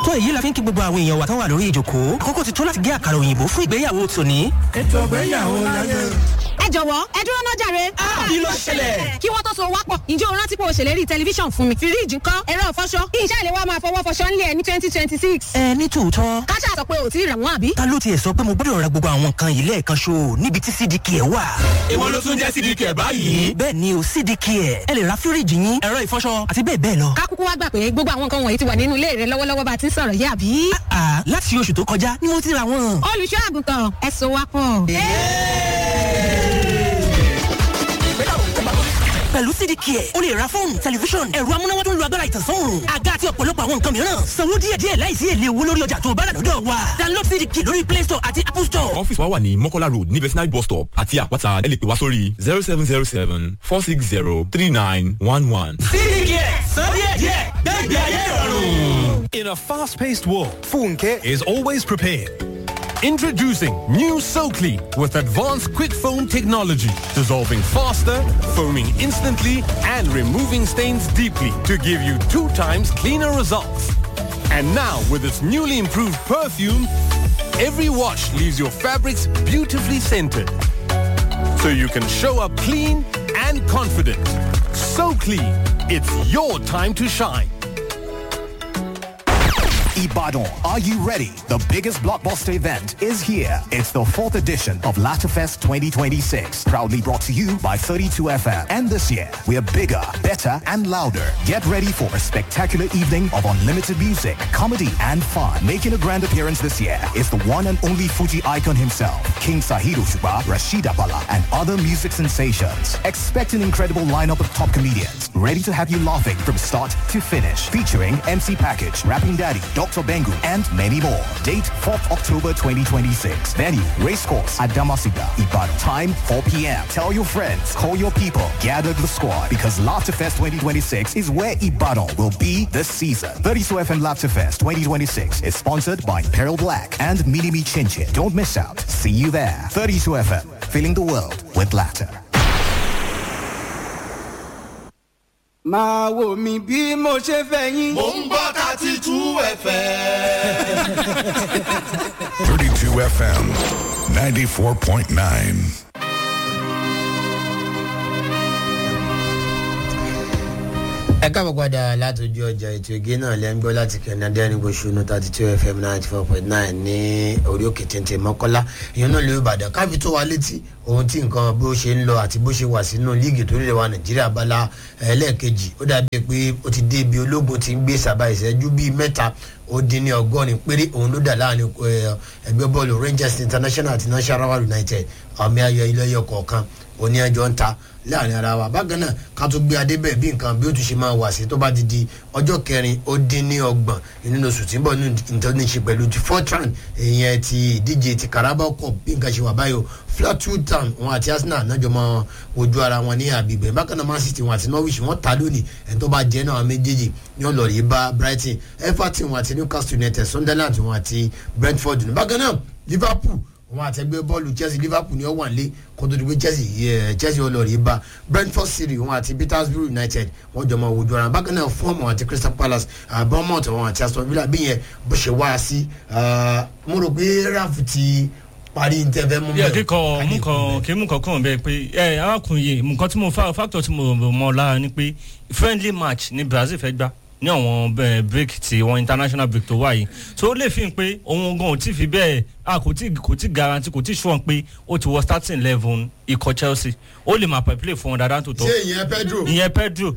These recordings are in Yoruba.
tó èyí la fi ń kí gbogbo àwọn èèyàn wa tán wà lórí ìjòkó àkókò ti tó láti gé àkàrà òyìnbó fún ìgbéyàwó tòní. ètò ìgbéyàwó láyé. ẹ jọ̀wọ́ ẹ dúró náà jàre. kí ló ṣẹlẹ̀? kí wọ́n tó so wápọ̀ ǹjẹ́ o rántí pé o ṣèlérí tẹlifíṣàn fún mi. fíríìjì ńkọ́ ẹ̀rọ ìfọṣọ ìṣe àlè wa máa fọwọ́ fọṣọ ńlẹ̀ ní twenty twenty six. ẹ ní tòótọ́ káṣá sọ pé ò tí ì rà wọ́n àbí. ta ló tiẹ̀ sọ pé mo gbọ́dọ̀ ra gbogbo àwọn nǹkan yìí lẹ́ẹ̀kan ṣo níbi tí cdk ẹ̀ wà. èwo ló tún jẹ́ cdk ẹ̀ báyìí. bẹ́ẹ̀ ni o cdk ẹ̀ ẹ lè ra fíríìjì yín ẹ̀rọ ìfọṣọ àti bẹ́ẹ̀ bẹ́ẹ̀ lọ. kákúkú wá gbà pé gbogbo àwọn nǹkan wọ̀nyí ti wà nínú ilé rẹ lọ́wọ́lọ́wọ́ bá a ti ń sọ̀rọ̀ yìí àbí. àà láti oṣù tó kọjá ni mo ti ra wọn. olùṣọ́ àgùntàn ẹ so wápọ̀. pẹ̀lú cdk ẹ̀ o lè ra fóònù tẹlifíṣọ̀n ẹ̀rọ amúnáwá tó ń lo agbára ìtànsán àga àti ọ̀pọ̀lọpọ̀ àwọn nǹkan mìíràn sanwó díẹ̀díẹ̀ láìsí èlé owó lórí ọjà tó bá rà lọ́dọ̀ wa download cdk lórí play store àti apple store. ọ́fíìsì wa wà ní mọ́kọ́lá road ní vetinary bus stop àti àpáta ẹ lè pè wá sórí zero seven zero seven four six zero three nine one one. cdk san díẹ̀díẹ̀ gbẹ́gbẹ́ ayé ìrọ̀rùn. In a fast paced world, Funke is always prepared. Introducing new SoClean with advanced quick foam technology, dissolving faster, foaming instantly, and removing stains deeply to give you two times cleaner results. And now, with its newly improved perfume, every wash leaves your fabrics beautifully scented. So you can show up clean and confident. So clean, it's your time to shine. Ibadan, are you ready? The biggest blockbuster event is here. It's the fourth edition of Latafest 2026, proudly brought to you by 32FM. And this year, we are bigger, better, and louder. Get ready for a spectacular evening of unlimited music, comedy, and fun. Making a grand appearance this year is the one and only Fuji icon himself, King Sahiro Shuba, Rashida Bala, and other music sensations. Expect an incredible lineup of top comedians, ready to have you laughing from start to finish. Featuring MC Package, Rapping Daddy, Dr. Bengu, and many more. Date 4th October 2026. Venue, Racecourse at Damasiga, Ibadan. Time 4 p.m. Tell your friends, call your people, gather the squad because Laughterfest 2026 is where Ibadan will be this season. 32 FM Laughterfest 2026 is sponsored by Peril Black and Minimi Chinchin. Don't miss out. See you there. 32 FM, filling the world with laughter. máa wò mí bí mo ṣe fẹ́ yín. mò ń gbọ́ thirty two fm. 32 FM 94.9. ẹ káàbọ̀ padà látọjú ọjà ètò ìgé náà lẹ́ ń gbọ́ láti kẹ́ni adẹ́rìngbò ṣùnú thirty two fm ninety four point nine ní orí òkè téńté mọ́kọ́lá ìyẹn náà lè ìbàdàn káfí tó wa létí ohun tí nǹkan bó ṣe ń lọ àti bó ṣe wà sínú líìgì tó lè wa nàìjíríà bala ẹlẹ́ẹ̀kejì ó dàbí pé ó ti dé ibi ológun ti ń gbé sábà ìṣẹ́jú bíi mẹ́ta ó dín ní ọgọ́rin péré òun ló dà láàrin ẹgbẹ́ bọ́ọ̀lù rangers international àti national united àmì ayọ̀ ilé ẹyọ kọ̀ọ̀kan òní ẹjọ́ ń ta láàrin ara wa bákan náà ká tó gbé adébẹ̀ bí nǹkan bí ó tún ṣe máa wà sí tó bá ti di ọjọ́ kẹrin ó dín ní ọgbọ̀n nínú oṣù tí ń bọ̀ nínú nítorí ṣe pẹ̀lú ti fortran ìyẹn ti ìdíje ti carabao cup bí nǹkan ṣe wà báyìí flatwood town wọn àti arsenal náà jọ máa wojú ara wọn ní àbígbẹ̀ bákan náà man city wọn àti norwich wọn ta lónìí ẹni tó bá jẹ́ náà méjèèjì ní ọlọ́ọ̀rì bá brighton everton wọn àti newcastle united sunderland wọn àti brentford bákan náà liverpool wọn àtẹgbẹ́ bọ́ọ̀lù chelsea liverpool ni ó wà nílé kó tó di pé chelsea yẹ chelsea ọlọ́ọ̀rì bá brentford city wọn àti petersburg united wọn jọ máa wojú ara bákan náà fún ọmọ àti crystal palace bournemouth wọn àti aston villa bí yẹn bó ṣe wá sí mo rò pé raf ti parí ní tẹ́fẹ́ mú yẹ kíkọ mú kan kí mú kankan bẹ́ẹ̀ pé ẹ arákùnrin yìí nǹkan tí mo fa factor tí mo mọ lára ni pé friendly match ni brazil fẹ́ gbá ní àwọn break ti wọn international break tó wà yìí so ó lè fi hàn pé òun gan ò tí fi bẹ́ẹ̀ a kò tí kò tí garanti kò tí sùn pé ó ti wọ starting eleven ikọ̀ chelsea ó lè máa play fún wọn dáadáa tó tọ́ ṣé ìyẹn pedro ìyẹn pedro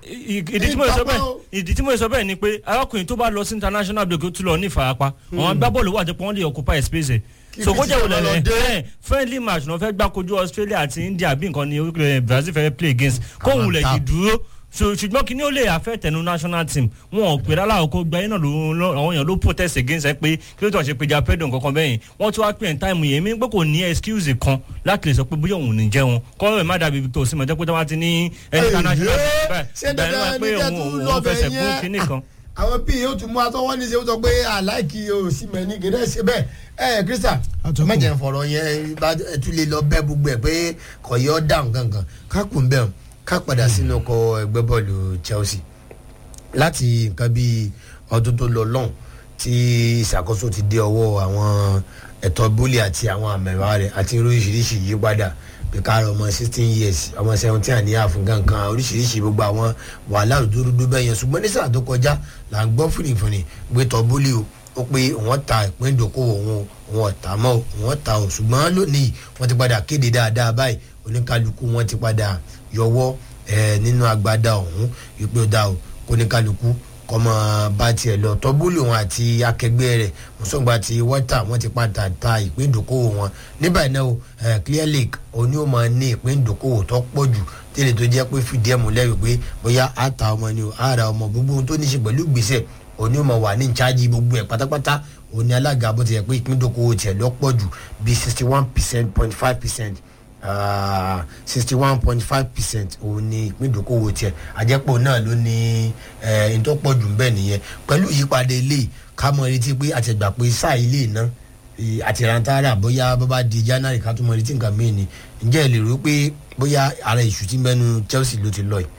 ìdí tí mo sọ bẹ́ẹ̀ ìdí tí mo sọ bẹ́ẹ̀ ni pé arákùnrin tó bá lọ sí international break ó tún lọ ní ìfarapa àwọn agbábọ́ọ̀lù wà jẹ́ pé wọ́n lè occupy space so kó jẹ́ wọlé ẹ̀ friendly match náà fẹ́ gbá kojú australia àti india bí nǹkan ni brazil fẹ́ play against kóhùn lè jì dúró so ṣùgbọ́n kí ni ó lè affect ẹnu national team wọn ò pè rárá ọkọ gba iná ló àwọn èèyàn ló protest against ẹ pé kí ló tó ṣe péjà pẹ́dùn kankan bẹ́yìn wọ́n tún wá pè ní táìmù yẹn mi pé kò ní excuse kan láti lè sọ pé bóyá òun ní jẹ́ wọn kọ́ ẹ̀ má dàbí victor osimhen jẹ́ pé wọ́n ti ní international ṣé dandan ní kẹ́ tún lọ bẹ̀ yẹn àwọn pí yóò tún mú atọ́wọ́ ní ṣe ó sọ pé àláìkí osimhen ní gẹ́gẹ́ ṣe bẹ́ẹ̀ ẹ krista mẹjẹ fọrọ yẹn ẹ tún lè lọ bẹ gbogbo ẹ pé kò yọ dáhùn gangan kákùn bẹ́ẹ̀ ká padà sínú ọkọ̀ ẹgbẹ́ bọ́ọ̀lù chelsea láti nǹkan bíi ọdún tó lọ lọ́hùn tí ìṣàkóso ti dé ọwọ́ àwọn ẹ̀tọ́ bólì àti àwọn àmẹ̀wá rẹ̀ àti oríṣiríṣi yípadà bí káàrọ̀ ọmọ sixteen years ọmọ seventeen àníyàn fún kankan oríṣiríṣi gbogbo àwọn wàhálà òdúdúdú bẹ́ẹ̀ yẹn ṣùgbọ́n ní sáà tó kọjá là ń gbọ́ fìrìfìrì gbé tọ́ bólì o ó pé wọ́n ta ìpín ìdókòwò òun òun ọ̀tá mọ́ òun ọ̀tá o ṣùgbọ́n lónìí wọ́n ti padà kéde dáadáa báyìí oníkálukú wọ́n ti padà yọwọ́ ẹ̀ nínú agbada ọ̀hún ìpè ọ̀dà o kóníkálukú kọ́mọ bá tiẹ̀ lọ tọ́búlì wọn àti akẹgbẹ́ rẹ̀ mùsùlùmí ti wọ́tà wọ́n ti padà ta ìpín ìdókòwò wọn nígbà náà o clear lake òní ò máa ní ìpín ìdókòwò tó pọ̀ jù tẹ́lẹ̀ tó jẹ́ pé fìdí ẹ̀ múlẹ̀ wípé bóyá àtà ọmọ ni o àrà ọmọ gbogbo ohun tó ní í ṣe pẹ̀lú gbèsè òní ò máa wà ní ìcháàjì gbogbo ẹ̀ pátápátá òní alága bó ti yẹ pé ìpín ìdókòwò tiẹ̀ lọ pọ̀ jù bíi sixty one percent point five percent sixty one point five percent òun ni ìpín ìdókòwò tiẹ̀ àjẹpọ̀ náà ló ní ẹ̀ẹ́n tó pọ̀ jù bẹ́ẹ̀ nìyẹn pẹ̀lú ìyípadà ilé ká mọ retí pé àtẹ̀gbà pé sáà ilé iná àtìrántàrà bóyá bábá di january ká tún mọ retí nǹkan mìíràn ni ǹjẹ́ ẹ lè rò pé bóyá ara ìṣù tí mẹ́nu chelsea ló ti lọ yìí.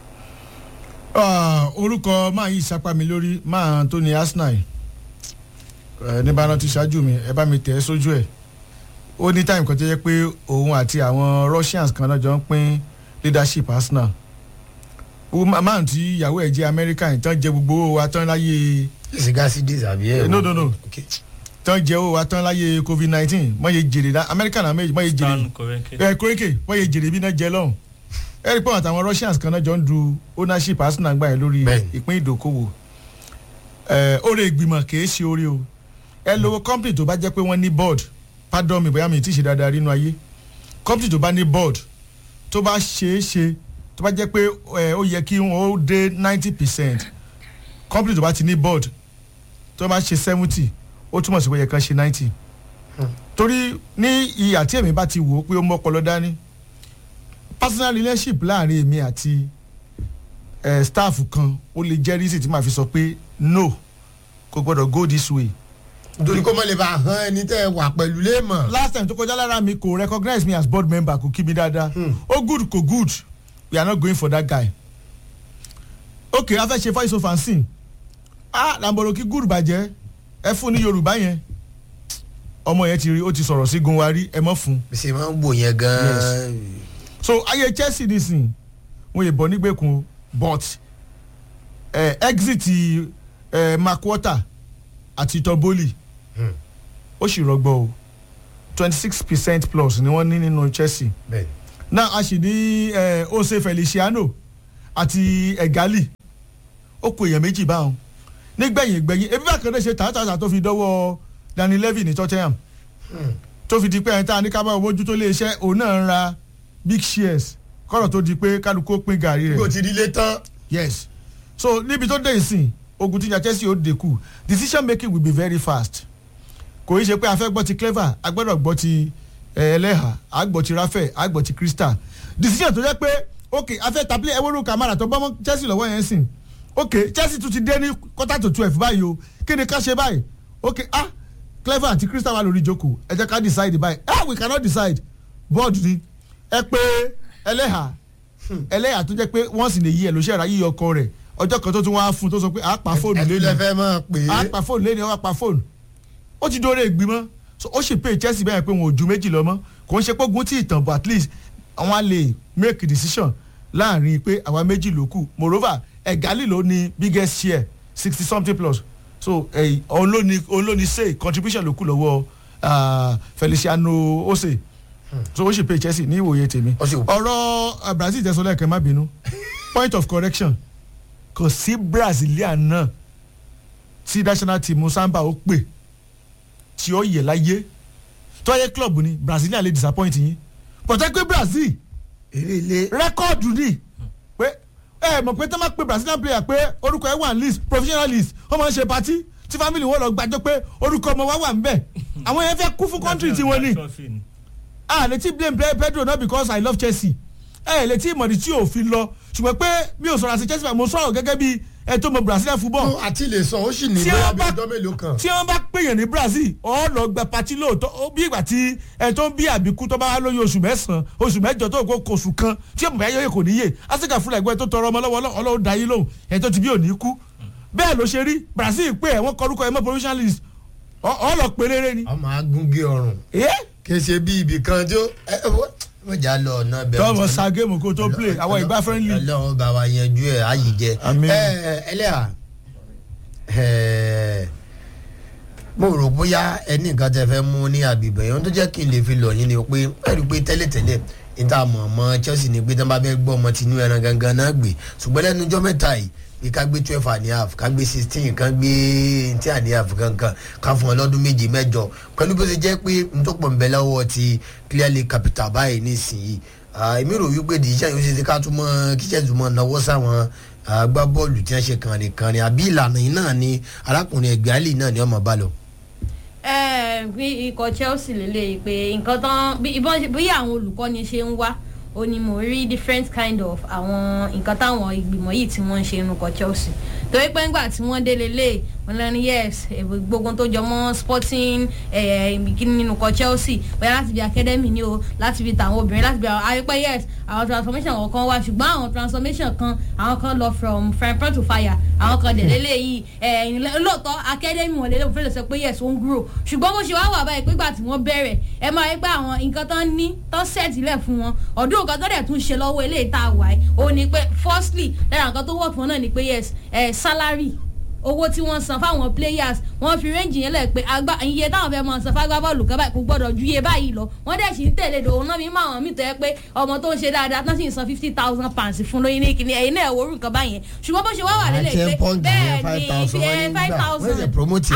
orúkọ máa yí ìsapá mi lórí máa tó ní arsenal ní bá rántí ṣáájú mi ẹ bá mi tẹ̀ ẹ́ sójú ẹ̀ ó ní táìmù kan tó yẹ pé òun àti àwọn russians kan náà jọ ń pín leadership arsenal máà tí ìyàwó ẹ̀ jẹ́ american tán jẹ gbogbo owó wa tán láyé. ìsìgásí dé tàbí ẹ̀ no no no tán jẹ owó wa tán láyé covid nineteen mọ̀ yé jèrè la american àmọ́ mọ̀ yé jèrè ẹ̀ kórékè mọ̀ yé jèrè bí náà jẹ lọ́hùn ẹ̀ rí pé àwọn àtàwọn russians kan náà jọ ń du ownership arsenal gbà yẹn lórí ìpín ìdókòwò ẹ̀ oore ìgbìmọ̀ kìí ṣe oore o ẹ lówó company tó bá jẹ́ pé wọ́n ní board pardon mi bóyá mi ti ṣe dáadáa nínú ayé company tó bá ní board tó bá ṣe é ṣe tó bá jẹ́ pé ó yẹ kí wọ́n ó dé ninety percent company tó bá ti ní board tó bá ṣe seventy ó túmọ̀ sí pé yẹ kán ṣe ninety torí ní ìyà tí èmi bá ti wò ó pé ó mọ́ ọpọlọ dání personal relationship láàrin èmi àti staff kan ó lè jẹ́ reason tí màá fi sọ pé no kò gbọ́dọ̀ go this way nítorí kó má lè bá hàn ẹni tẹ́ ẹ wà pẹ̀lú léèmọ̀. last time tó kọjá lára mi kò recognize me as board member kò kí mi dáadáa ó good kò good we are not going for that guy. ok a fẹ́ ṣe voice of unseen ah lamboro kí good bàjẹ́ ẹ fún ní yorùbá yẹn ọmọ yẹn ti rí ó ti sọ̀rọ̀ sí gun wa rí ẹ mọ́ fún. bísí máa ń wò yẹn gan-an. so ayé chelsea nísìn wọn yè bọ̀ nígbèkùn but eh, exit eh, mark water àti tọ́bólì ó sì rọgbọ o twenty six percent plus ni wọ́n ní nínú chelsea náà a sì ní ose feliciano àti egali ó kó èèyàn méjì báwọn nígbẹ̀yìn gbẹ̀yìn ebi bá kẹ́lẹ́ ṣe tààtàtà tó fi dọ́wọ́ danny levy ní tottenham tó fi di pé ẹni tá a ní ká bá owó tó lé iṣẹ́ òun náà ń ra big shares kọ́rọ̀ tó di pé kálukú ó pín gàrí rẹ̀. kò ti di ilé tán. yes so níbi tó dé ìsìn ogun tíjà chelsea ó dínkù decision making will be very fast kò í ṣe pé a fẹ́ gbọ́ ti clever a gbọ́dọ̀ gbọ́ ti ẹlẹ́hà a gbọ́ ti rafael a gbọ́ ti crystal decision tó jẹ́ pé ok a fẹ́ tablé ẹwọ́rú kamara tó bọ́mọ chelsea lọ́wọ́ yẹn sìn ok chelsea tún ti dé ní quarter to twelve báyìí o kí ni ká ṣe báyìí ok ah clever àti crystal wà lórí ìjókòó ẹ jẹ́ ká decide báyìí ah we cannot decide board ni ẹ pé ẹlẹ́hà ẹlẹ́hà tó jẹ́ pé wọ́n sì lè yí ẹ ló ṣe ra yíyọ ọkọ rẹ̀ ọjọ́ kan tó tún wá fún tó sọ pé a pa fóònù lé ní ẹ fẹ́ mọ̀ pé a pa fóònù lé ní ọ pa fóònù ó ti dóore ìgbìmọ̀ so ó sì pé chelsea bẹ́ẹ̀ pé wọn ò ju méjì lọ mọ́ kò ń ṣe pé ogun tí ìtàn but at least àwọn á lè make decision láàrin pé àwa méjì ló kù moreover ẹ̀gálì ló ní biggest share sixty something plus so òun ló ní òun ló ní say contribution ló kù lọ́wọ́ feliciano ose so ó sì pé chelsea ní ìwòye tèmi ọ̀rọ̀ brazil tẹ̀sán lẹ́ẹ̀kẹ́ má bínú point of correction kò sí brazilian náà tí national team samba ó pè tí ó yẹ láyé tọ́yẹ club ni brazilian lè disappoint yín pọ̀tẹ́ pé brazil rẹ́kọ̀dù ni pé ẹ mọ̀ pé tó máa pe brazilian player pé orúkọ ẹ wà ní list professional list wọ́n máa ń ṣe party tí family wọn lọ gbàjọ pé orúkọ ọmọ wa wà ń bẹ̀ àwọn yẹn fẹ́ kú fún country tiwọn ni ah létí blame pedro not because i love chelsea ẹ létí ìmọ̀dí tí ò fi lọ ṣùgbọ́n pé mi ò sọ̀rọ̀ àti chelsea mo sọ̀rọ̀ gẹ́gẹ́ bí ẹ tó mọ brazilian football. àti lè sọ ó sì ní bóyá bí ọjọ́ mélòó kan. tí wọ́n bá pèèyàn ní brazil ọ̀ lọ gba pati lóòótọ́ bí ìgbà tí ẹ tó ń bí àbíkú tó bá wá lóyún oṣù mẹ́sàn-án oṣù mẹ́jọ tó kó oṣù kan tí ọmọ bá yẹ kò níyè áfíríkà fúnra ẹgbẹ́ tó tọrọ ọmọ lọ́wọ́ ọlọ́run dá yín lóhùn ẹ tó ti bí òní kú bẹ́ẹ̀ ló ṣe rí brazil pé ẹ̀ wọ́n kọrúkọ ẹ̀ mọ́ provincial list ọ lọ pé rere ni. ọmọ agúngi ọrùn kì í ṣe bí ibì kan tó wọ́n jà lọ ọ̀nà bẹ̀rẹ̀. tọ́mọ sa géèmù kó tó play àwọn ìgbà friendly. ọlọ́run bá wa yanjú ẹ̀ ayì jẹ. ẹlẹ́yà mo rò bóyá ẹni nǹkan tẹ fẹ́ mú ní àbíbẹ̀ yẹn tó jẹ́ kí n lè fi lọ yín ni pé ẹ rí i pé tẹ́lẹ̀tẹ́lẹ̀ níta mọ̀ ọmọ chelsea ni pé tí wọ́n bá fẹ́ gbọ́ ọmọ tinú ẹran gangan náà gbé ṣùgbọ́n lẹ́nu ọjọ́ mẹ́ta yìí bí ká gbé twelve and a half ká gbé sixteen ká gbé ten and a half kankan ká fún ọ lọ́dún méje mẹ́jọ pẹ̀lú bó ṣe jẹ́ pé n tó pọ̀ nbẹ lọ́wọ́ ti clearly capital báyìí nísìnyí èmi rò wípé dìíṣẹ́ yóò ṣe ti ká tún mọ́ kíṣẹ́ tún mọ́ náwó sáwọn agbábọ́ọ̀lù tí wọ́n ṣe kànrin kànrin àbí ìlànà yìí náà ni arákùnrin ẹgbẹ́ àlì náà ni ọmọ bá lọ. bí ikọ̀ chelsea lélẹ̀ pé nǹkan tán bí àwọn olùkọ́ni ṣe ń wá ó ní mo rí different kind of àwọn nǹkan táwọn ìgbìmọ̀ yìí tí wọ́n ń ṣe nukọ̀ chelsea torí pé ńgbà tí wọ́n délé lé wọn lẹ́nu yes gbogbo tó jọ mọ́ sporting ìbíkíní nínú kọ chelsea bóyá láti bí academy ni o láti bí tàwọn obìnrin láti bí àwọn àyípẹ́ yes àwọn transformation kọ̀ọ̀kan wá ṣùgbọ́n àwọn transformation kan àwọn kan lọ from frying pan to fire àwọn kan dẹ̀ lélẹ̀ yìí lóòótọ́ academy wọn lélẹ̀ òfin lè sọ pé yes ó ń grow ṣùgbọ́n bó ṣe wá wà báyìí pé gbà tí wọ́n bẹ̀rẹ̀ ẹ máa rí pé àwọn nǹkan tán ní tán set ilẹ̀ fún wọn ọdún nǹkan tó dẹ̀ tún ṣe lọ́wọ́ eléyìí tá a wà yìí ó ní pé firstly lára nǹkan tó wọ̀ fún wọn náà ni pé yes salary owó tí wọ́n san fáwọn players wọ́n fi rẹ́ǹjì yẹn lẹ̀ pé agbá iye táwọn fẹ́ máa san fágbá bọ́ọ̀lù kan báyìí kò gbọ́dọ̀ ju iye báyìí lọ wọ́n dẹ̀ sì ń tẹ̀lé dòun náà mi máa wọn mí tẹ́ pé ọmọ tó ń ṣe dáadáa tán sì ń san fifty thousand pounds fún lóyún ní kíní ẹ̀yin náà wọ́n rú nǹkan báyẹn ṣùgbọ́n bó ṣe wá wà lélẹ̀ pé bẹ́ẹ̀ ni five thousand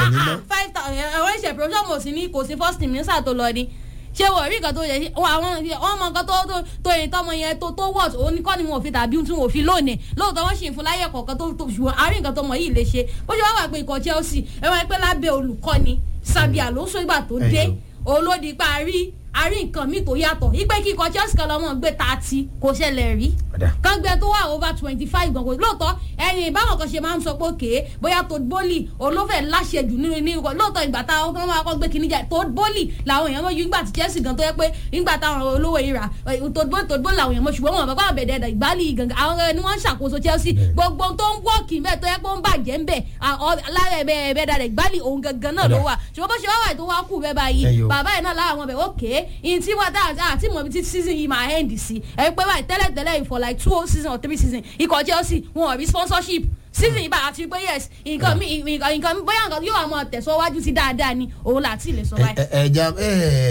five thousand ẹ̀wọ̀n ìṣẹ̀ promotion mo sì ní kò sí first team ní sáà tó lọ ni ṣé wọ́n rí nǹkan tó yẹ àwọn ọmọ nǹkan tó tó yẹ tọmọ yẹn tó tó wọ́ọ̀tù oníkọ́ ni wọn ò fi tàbí tún wọn ò fi lónìí lóòótọ́ wọ́n sì ń fún láyé kọ̀ọ̀kan tó tó ṣùgbọ́n àárín nǹkan tọmọ yìí lè ṣe bó ṣe wá wà pé ikọ̀ chelsea ẹ wọ́n pẹ́ lábẹ́ olùkọ́ni sabi alonso ìgbà tó dé olódi pa àrí àrí nǹkan míì tó yàtọ̀ ipe kíkọ chelsea kan lọ́mọ gbé tààtì kò ṣẹlẹ̀ rí kán gbé tó wà over twenty five gan kò lóòótọ́ ẹ̀yìn báwọn kan ṣe máa ń sọ pé òkè bóyá tó bólì olófẹ́ láṣẹjù nínú ní ikọ̀ lóòótọ́ ìgbà táwọn kan máa kọ́ gbé kíní jẹ tó bólì làwọn èèyàn mọ̀ ju ìgbà tí chelsea gan tó yẹ pé ìgbà táwọn olówó yìí rà tó bólì tó bólì làwọn èèyàn mọ̀ ṣùgbọ́n wọn bàbá àbẹ̀dẹ̀ ìgbàlì gangan àwọn ni wọ́n ń ṣàkóso chelsea gbogbo tó ń wọ́ọ̀kì ń bẹ̀ tó yẹ pé ó ń bàjẹ́ ń bẹ̀ lára ẹ̀bẹ̀ ẹ̀bẹ̀ dàdẹ̀ ìgbàlì òun gangan náà ló wà ṣùgbọ́n bó ṣe wá wà tó wá kù bẹ́ẹ̀ báyìí bàbá yìí náà láwọn ọbẹ̀ òkè ìyìn tí wọ́n dá àti mọ̀ bí tí season yìí máa end sí ẹ pé báyìí tẹ́lẹ̀ tẹ́lẹ̀ for like two season or three season ikọ̀ chelsea wọn ò rí sponsorship season yìí bá àti pé yes nǹkan mi nǹkan mi bóyá nǹkan yóò máa tẹ̀síwájú sí dáadáa ni òun láti lè sọ báyìí. ẹ ẹ ja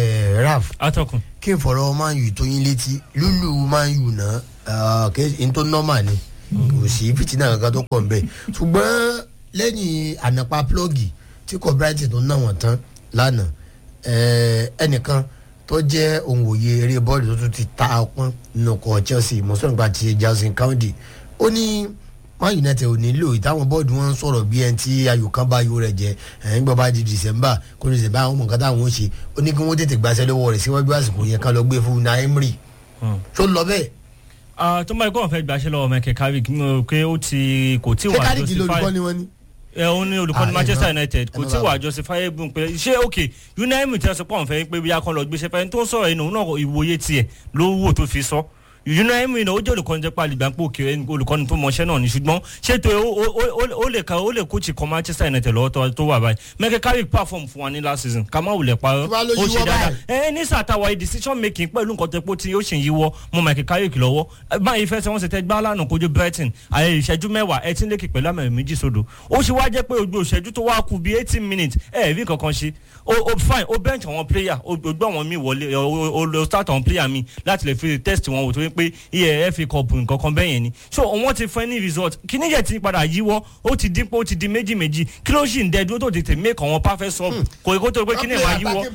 ẹ raf atọkùn. kí n fọ̀rọ̀ man u tó yín létí lulu man u náà kí n tó normal ni kò sí fìtínà kankan tó pọ̀ nbẹ̀ ṣùgbọ́n lẹ́yìn ànàpá plọ́gì tí kò brighton tó ná wọn tán lánàá ẹnìkan tó jẹ́ òǹwòye eré bọ́ọ̀lù tó tún ti ta ọpọ́n nínú ọkọ̀ chelsea mọ̀sánùgbà ti jason county ó ní man united ò nílò ìtàwọn bọ́ọ̀dù wọn ń sọ̀rọ̀ bí ẹni tí ayò kan bá ayò rẹ̀ jẹ ẹ̀yìn gbọ́ bá di december kó ní december àwọn nǹkan táwọn ń ṣe ó ní kí wọ́n tètè gbàṣẹ́ lọ́wọ́ rẹ̀ síwájú àsìkò yẹn ká lọ gbé fún una emery tó lọ bẹ́ẹ̀. tó máa kọ́ fẹ́ gbàṣẹ́ lọ́wọ́ mẹ́kẹ́ carrick pé ó ti kò tí wà justify. ṣé carrick lolùkọ́ ni wọ́n ní ẹ òun ni olùkọ́ni manchester united kò tí wàá justifiable pé ṣé ok unaimu tí a sọ pé òun fẹ́ pé bí a kan lọ gbéṣẹ́ fẹ́ tó ń sọ̀rọ̀ inú náà ìwòye tiẹ̀ ló wò tó fi sọ unaimu iná ó jẹ́ olùkọ́ni jẹ́ pàlì gbàǹpọ̀ òkè olùkọ́ni tó mọṣẹ́ náà ni ṣùgbọ́n ṣètò ó lè ka ó lè kóòtù kan manchester united lọ́wọ́ tó wà báyìí mẹ́kẹ́ carrick perform fún wa ní last season ká má wulẹ̀ parọ́ ó ṣe dáadáa ẹ ní sàtàwá decision making pẹ̀lú nǹkan tó pọ̀ tí ó ṣe ń yíwọ́ mọ́ mẹ́kẹ́ carrick lọ́wọ́ báyìí fẹ́ sẹ́ wọ́n ṣe tẹ́ gbá lánàá kojú brighton àyè ìṣẹ́jú mẹ́wàá ẹ ti ń lékè pẹ̀lú àmì méjì sódò ó ṣe wá jẹ́ pé ojú ìṣẹ́jú tó wá kù bíi eighteen minutes ẹ rí kankan ṣe o fine o bench àwọn player o gbé àwọn míì wọlé o start àwọn player míì láti lè fi test wọn wò tó yẹ pé iye fa cup nǹkan kan bẹ́yẹn ni so wọ́n ti fún ẹ ní result kíní yẹn ti padà yíwọ́ ó ti dín pé ó ti di méjì méjì kí ló sì ń dẹ́ dúró tó tètè make àwọn perfect sub kò yẹ kó tó pé kíní ẹ̀ máa yíwọ́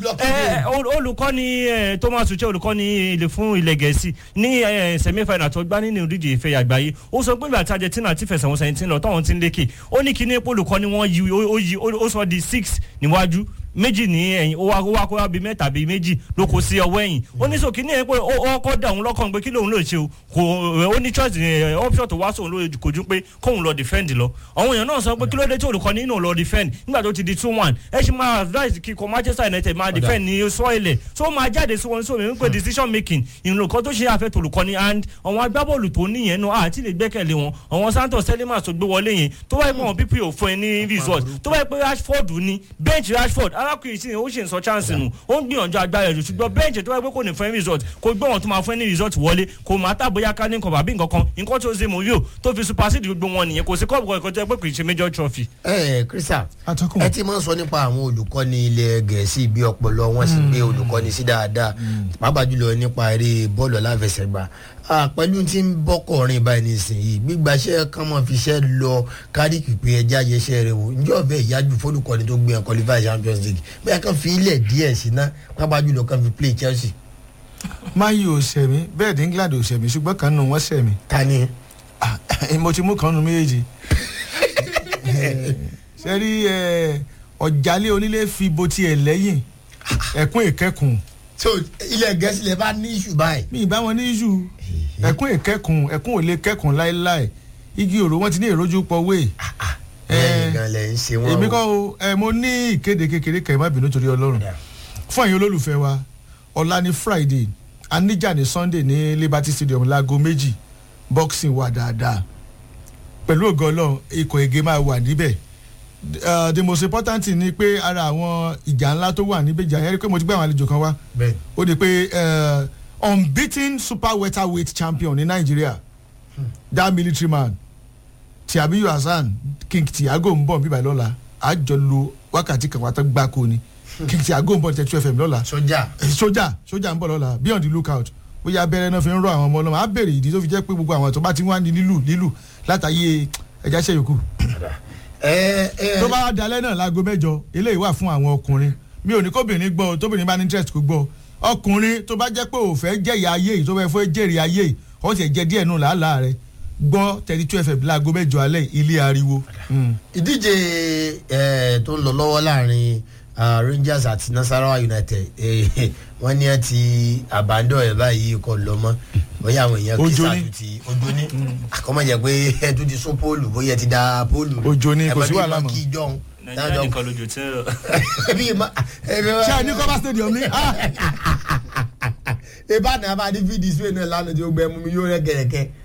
olùkọ́ni thomas uche olùkọ́ni ilé fún ilẹ̀ gẹ̀ẹ́sì ní semi final tó gbá nínú ìdíje ìfẹ́ àgbáyé ó sọ pé ìgbà tí argentina ti fẹsẹ̀ wọn sẹ́yìn tí ń lọ táwọn ti ń lékè ó ní kíní epo olùkọ́ni wọn yí ó sọ di six níwájú méjì ní ẹ̀yìn ó wá ó wá kó wá bíi mẹ́ta bíi méjì ló kó sí ọwọ́ ẹ̀yìn ó ní sòkè ní ẹ̀ pé ó kọ́ da òun lọ́kàn pé kí lóun lè ṣe o kò ó ní choice ẹ̀ option tó wá sóun ló kò ju pé kóun lọ defend lọ àwọn èèyàn náà sọ pé kí ló dé tí olùkọ́ni inú lọ defend nígbà tó ti di two one ẹ ṣe máa advice kíkọ Manchester United máa defend ní sọ́ọ̀lẹ̀ tó máa jáde sí wọn sómi wípé decision making ìrìnlọ́kọ́ tó ṣe àfẹ́ tolùkọ́ni and àwọn agbábọ́ọ̀lù tó níyẹn náà àti lè gbẹ́kẹ̀lé wọn àwọn Santos Selimas tó gbé wọlé yẹn tó bá yẹ pé àwọn pp ò fún ẹ ní result tó bá yẹ pé Rashford ní bench Rashford arákùnrin sí ni ó ṣe ń sọ chance nù ó ń gbìyànjú agbára ẹ̀ ṣùgbọ́n bench tó bá yẹ pé kò ní fún ẹ result kò gbé wọn tó máa fún ẹ ní result wọlé kò máa tà bóyá ká ní nǹkan bàbí nǹkan kan nǹkan tó ṣe mourinho tó fi supersede gbogbo wọn nìyẹn kò sí kọ́ọ̀bù kan ìkọjá pé kì í ṣe major trophy. ẹ ẹ Crystal ẹ ti máa ń sọ nípa àwọn olùkọ́ni ilẹ̀ gẹ̀ẹ́sì bí ọpọlọ wọn sì gbé olùkọ́ni sí dáadáa pàápàá jùlọ nípa eré bọ́ọ̀lù aláfẹsẹ̀gbá pẹ̀lú tí ń bọ́kọ̀rin báyìí nísìnyí gbígbaṣẹ́ kan máa fi iṣẹ́ lọ kárí pípé ẹja yẹsẹ́ rẹ wò njẹ́ ọ̀bẹ ìyájú fólùkọ́ni tó gbé ẹ̀ qualify champions league bẹ́ẹ̀ kan fi ilẹ̀ díẹ̀ sí ná pàápàá jùlọ kan fi play chelsea. mayi ò sẹ̀mí bẹ́ẹ̀ ní england ò sẹ̀mí ṣùgbọ́n kan nù wọ́n sẹ̀mí. ta ni. mo ti mú kan nù méjèèjì. ṣe rí ọ̀jálẹ̀ onílé fi bo tiẹ̀ lẹ́yìn ẹ̀kún ìkẹ́kùn so ilẹ̀ gẹ̀ẹ́sì lè bá ní iṣu báyìí. mi ì bá wọn ní iṣu ẹkún ìkẹkùn ẹkún ò lè kẹkùn láéláé igi òrò wọn ti ní ìrójú pọwé. èmi kọ́ o ẹ mo ní ìkéde kékeré kẹ́ ẹ má bínú torí ọlọ́run fún ẹ̀yin olólùfẹ́ wa ọ̀la ní friday aníjà ní sunday ní liberty stadium láago méjì boxing wà dáadáa pẹ̀lú ògo ọlọ́run ikọ̀ ege máa wà níbẹ̀ Uh, the most important thing ni pé ara àwọn ìjà ńlá tó wà níbẹ̀ ìjà yẹn rí pé mo ti gbé àwọn àlejò kan wá ó di pé unbeaten super welterweight champion ní nàìjíríà hmm. that military man tiamiyu hasan king tiago ń bọ̀ bíbá lọ́la àjọ lo wákàtí kan wàtá gbáko ni king tiago ń bọ̀ tẹ̀ two fm lọ́la sójà sójà sójà ń bọ̀ lọ́la be on the lookout bóyá abẹ́rẹ́ náà fi ń rọ àwọn ọmọ ọlọ́mọ á bèrè ìdí tó fi jẹ́ pé gbogbo àwọn tó bá ti wá ní lílù lílù látàyè ẹja ṣe yòókù tó bá dalẹ́ náà láago mẹ́jọ eléyìí wà fún àwọn ọkùnrin mi ò ní kóbìnrin gbọ́ tóbìnrin bá ní interest kó gbọ́ ọkùnrin tó bá jẹ́ pé ò fẹ́ jẹ̀yà ayé yìí tó fẹ́ fẹ́ jèrè ayé yìí ó sì jẹ́ díẹ̀ nù làálàá rẹ̀ gbọ́ thirty two fm láago mẹ́jọ alẹ́ ilé ariwo. ìdíje tó ń lọ lọ́wọ́ láàrin rangers àti nasarawa united wọ́n ní ẹ ti àbádọ́ ẹ̀ báyìí kọ́ lọ mọ́ bóyá àwọn èèyàn kí sáà ti ojú ní àkọ́mọ̀ jẹ́ pé ẹ tún ti sún póòlù bóyá ẹ ti da póòlù ojú ní kò sí wàhálà mọ́ kí jọ̀hún. nàìjíríà nìkan lójú tí ń rọ. ṣé a ní kọ́bá stadium ní. ìbátan abá ní fídíì sí ẹ̀ náà lánàá tí ó gbẹ mú mi yóò rẹ gẹ̀rẹ̀kẹ́